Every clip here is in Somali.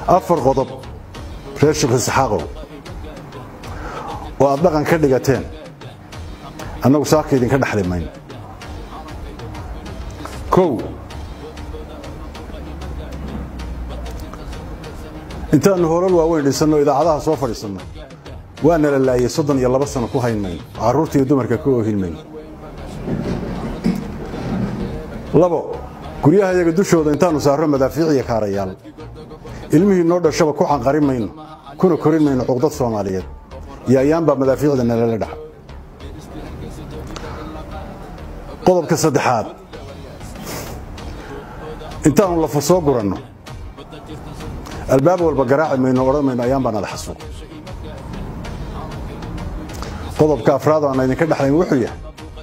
afar qodob reer sheekh isxaaqow oo aad dhaqan ka dhigateen annagu saaka idinka dhexli mayno kow intaannu hoolal waaweyn dhisanno idaacadaha soo fadhiisanno waa nala laayay soddon iyo laba sano ku hayn mayno carruurta iyo dumarka ka oohin mayno labo guryaha yaga dushooda intaannu saarro madaafiic iyo kaarayaal ilmihii noo dhashaba ku canqarin mayno kuna korin mayno cuqdad soomaaliyeed iyo ayaanbaa madaafiicda nalala dhaxa qodobka saddexaad intaannu lafa soo guranno albaab walba garaaci mayno odhan mayno ayaan baa nala xasuuq qodobka afraad aan idinka dhexlayn wuxuu yahay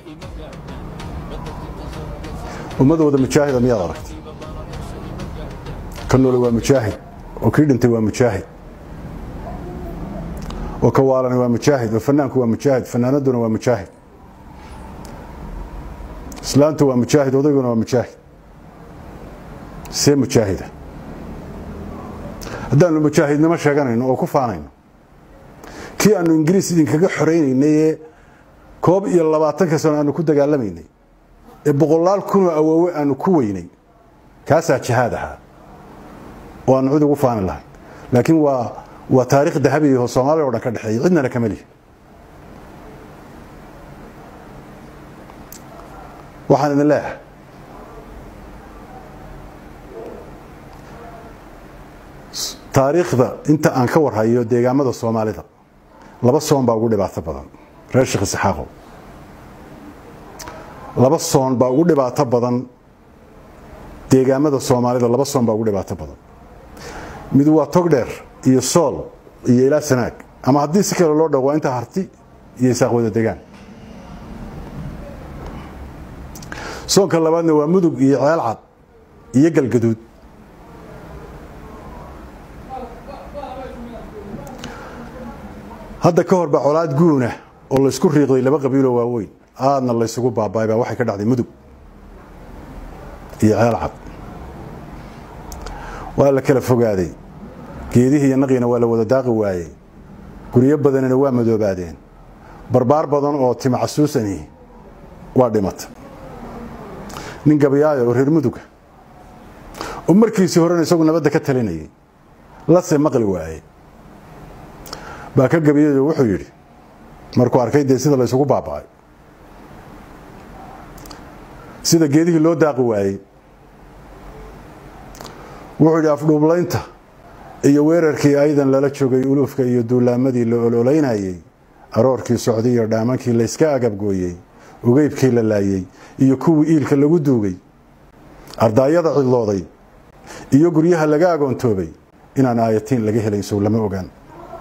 ummadooda mujaahida miyaad aragtay ka noole waa mujaahid oo kii dhintay waa mujaahid oo ka waalani waa mujaahid oo fanaanku waa mujaahid fanaanaduna waa mujaahid islaantu waa mujaahid odayguna waa mujaahid see mujaahida haddaannu mujaahidnimo sheeganayno oo ku faanayno kii aannu ingiriis idinkaga xoraynaynay ee koob iyo labaatanka sano aanu ku dagaalamaynay ee boqolaal kunoo awoowe aanu ku weynay kaasaa jihaad ahaa oo aanu cid ugu faani lahay laakiin waa waa taariikh dahabiya oo soomaaliya o dhan ka dhexeeya cidnana kama lihi waxaan idin leeyahay taariikhda inta aan ka warhayo deegaamada soomaalida laba soon baa ugu dhibaato badan reer sheekh isxaaqow laba soon baa ugu dhibaato badan deegaamada soomaalida laba soon baa ugu dhibaato badan mid waa togdheer iyo sool iyo ilaa sanaag ama haddii si kale loo dhaw waa inta harti iyo isaaq wada degaan soonka labaadna waa mudug iyo ceelcad iyo galgaduud hadda ka hor baa colaad guuna oo laysku riiqday laba qabiiloo waaweyn aadna laysugu baabaay baa waxay ka dhacday mudug iyo ceelcad waa la kala fogaaday geedihii iyo naqiina waa la wada daaqi waayey guryo badanina waa madoobaadeen barbaar badan oo tima casuusani waa dhimata nin gabayaayo oo reer muduga oo markiisii horena isagu nabadda ka talinayay lase maqli waaye baa ka gabayado wuxuu yidhi markuu arkay dee sida laysugu baaba'ay sida geedihii loo daaqi waayey wuxuu yidhi afdhuublaynta iyo weerarkii aydan lala joogay uluufka iyo duulaamadii la ololaynayey aroorkii socday iyo dhaamankii layska agabgooyey ugeybkii la laayey iyo kuwii iilka lagu duugay ardaayada cidlooday iyo guryaha laga agoontoobay inaan aayatiin laga helayn sow lama ogaan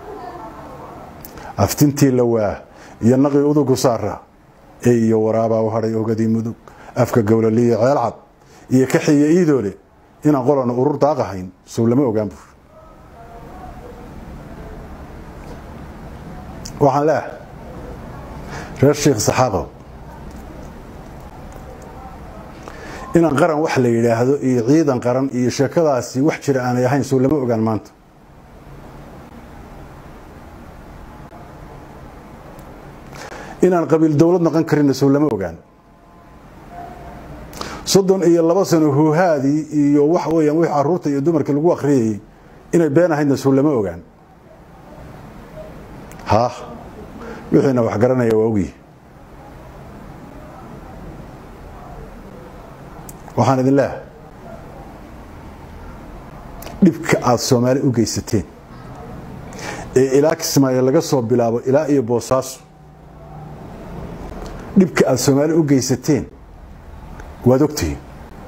aftintii la waa iyo naqii udugu saara ee iyo waraabaa u hadhay ogadii mudug afka gowlaliya ceelcad iyo kaxiya iidoole inaan qolana urur daaqahayn sow lama ogaan buur waxaan leeahay reer sheekh saxaaqow inaan qaran wax la yidhaahdo iyo ciidan qaran iyo sheekadaasi wax jira aanay ahayn sow lama ogaan maanta inaan qabiil dowlad noqon karinna sow lama ogaan soddon iyo laba sano hoohaadii iyo waxa weeyaan wix carruurta iyo dumarka lagu akhriyayey inay been ahaydna sow lama ogaan haa wixiina wax garanaya waa ogyihi waxaan idin leehay dhibka aada soomaali u geysateen ee ilaa kismaayo laga soo bilaabo ilaa iyo boosaaso dhibka aada soomaali u geysateen waad ogtihiin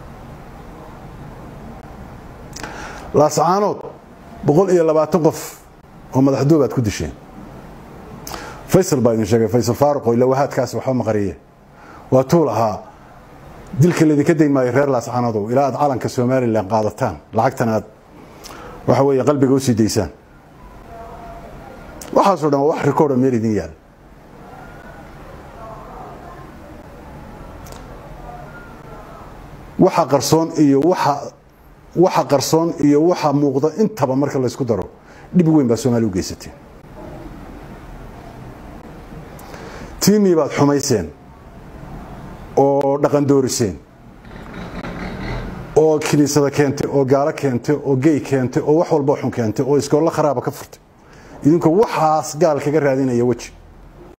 laascaanood boqol iyo labaatan qof oo madaxdoob aad ku disheen faysal baa idin sheegay faysal faaruqo ilawahaadkaasi waxba maqariye waa tuul ahaa dilka laydinka dayn maayo reer laascaanodow ilaa aad calanka somalilan qaadataan lacagtan aad waxa weeye qalbiga u sii daysaan waxaasoo dhan waa wax rikoorda meel idin yaal waxa qarsoon iyo waxa waxa qarsoon iyo waxa muuqda intaba marka laysku daro dhib weyn baa soomaaliya u geysateen tiimii baad xumayseen oo dhaqan dooriseen oo kiniisada keentay oo gaalo keentay oo gey keentay oo wax walba xun keentay oo iskoollo kharaaba ka furtay idinkoo waxaas gaal kaga raadinaya weji